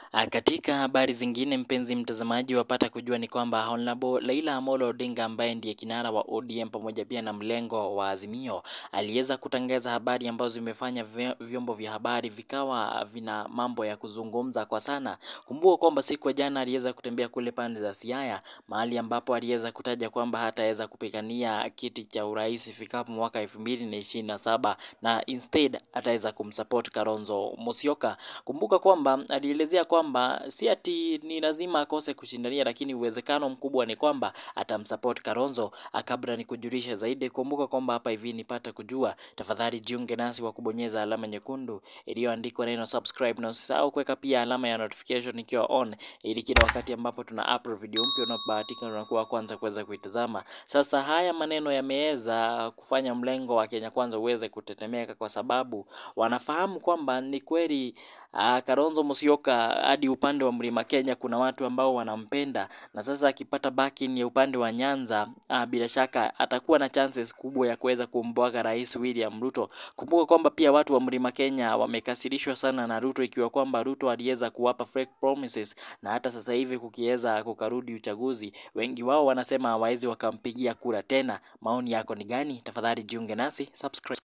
Ah, Katika habari zingine, mpenzi mtazamaji, wapata kujua ni kwamba Honorable Raila Amolo Odinga ambaye ndiye kinara wa ODM pamoja pia na mlengo wa Azimio aliweza kutangaza habari ambazo zimefanya vy- vyombo vya habari vikawa vina mambo ya kuzungumza kwa sana. Kumbuka kwamba siku ya jana aliweza kutembea kule pande za Siaya, mahali ambapo aliweza kutaja kwamba hataweza kupigania kiti cha urais ifikapo mwaka elfu mbili na ishirini na saba na instead ataweza kumsupport Kalonzo Musyoka. Kumbuka kwamba alielezea kwamba si ati ni lazima akose kushindania, lakini uwezekano mkubwa ni kwamba atamsupport Kalonzo. Ah, Kabla ni kujulisha zaidi, kumbuka kwamba hapa hivi nipata kujua, tafadhali jiunge nasi kwa kubonyeza alama nyekundu iliyoandikwa neno subscribe, na usisahau kuweka pia alama ya notification ikiwa on, ili kila wakati ambapo tuna upload video mpya unapobahatika unakuwa wa kwanza kuweza kuitazama. Sasa haya maneno yameweza kufanya mlengo wa Kenya Kwanza uweze kutetemeka kwa sababu wanafahamu kwamba ni kweli ah, Kalonzo Musyoka hadi upande wa Mlima Kenya kuna watu ambao wanampenda, na sasa akipata backing ya upande wa Nyanza ah, bila shaka atakuwa na chances kubwa ya kuweza kumbwaga Rais William Ruto. Kumbuka kwamba pia watu wa Mlima Kenya wamekasirishwa sana na Ruto, ikiwa kwamba Ruto aliweza kuwapa fake promises, na hata sasa hivi kukiweza kukarudi uchaguzi, wengi wao wanasema hawawezi wakampigia kura tena. Maoni yako ni gani? Tafadhali jiunge nasi, subscribe.